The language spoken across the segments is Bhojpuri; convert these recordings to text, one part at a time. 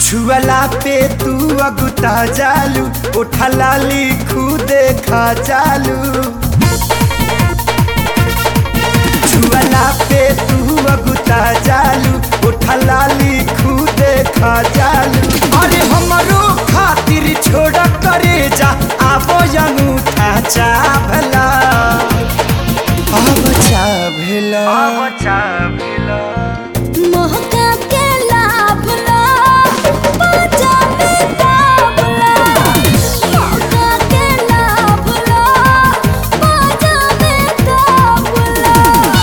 छुअला पे तू अगुता जालू उठा लाली खुदे खा चालू छुअला पे तू अगुता जालू उठा लाली खुदे खा चालू अरे हमरो खातिर छोड़ करे जा आबो अंगूठा चाभला अब चाभला अब चाभला महका के लाभ ला बाजा में दाबला महका के लाभ ला बाजा में दाबला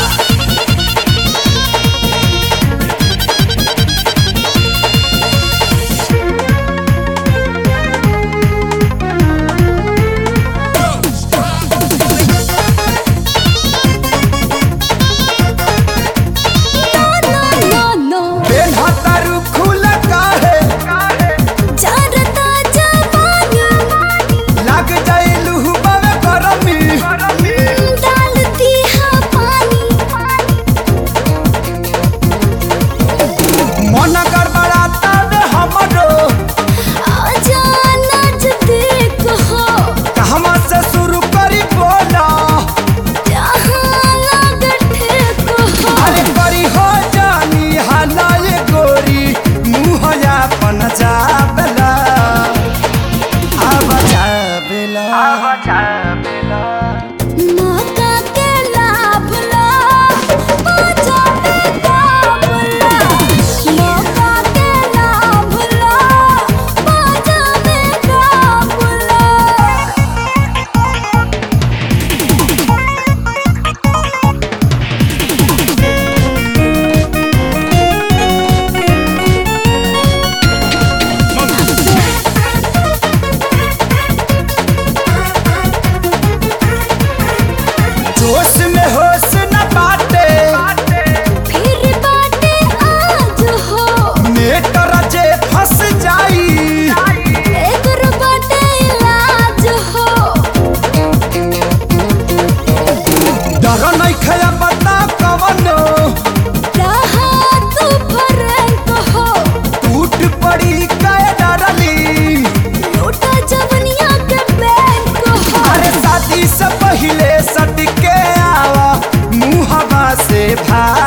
नो नो बेनहतारू खुल काहे चारता जवानी लग जाइलू बावे गरमी डालती है पानी मन गड़बड़ाता रे हमरो आजा नजदीक हो कहवा से शुरू करी बोला जहाँ लागत ठेक हो अरे करी हो जानी हलाए गोरी मुँह अपन जाबला अब जाबला अब जाबला मौका के लाभ ला बाजा में दाबला मौका के लाभ ला बाजा में दाबला जोश में होश न बाटे फिर बाटे आज हो मेटर जे फंस जाई एकर बाटे इलाज हो डर नहीं खया बता कवनो रहा तू फरक हो टूट पड़ी कय डरली लूटा जवनिया के बैंक हो अरे शादी से पहले सट के आवा मुहवा से भाग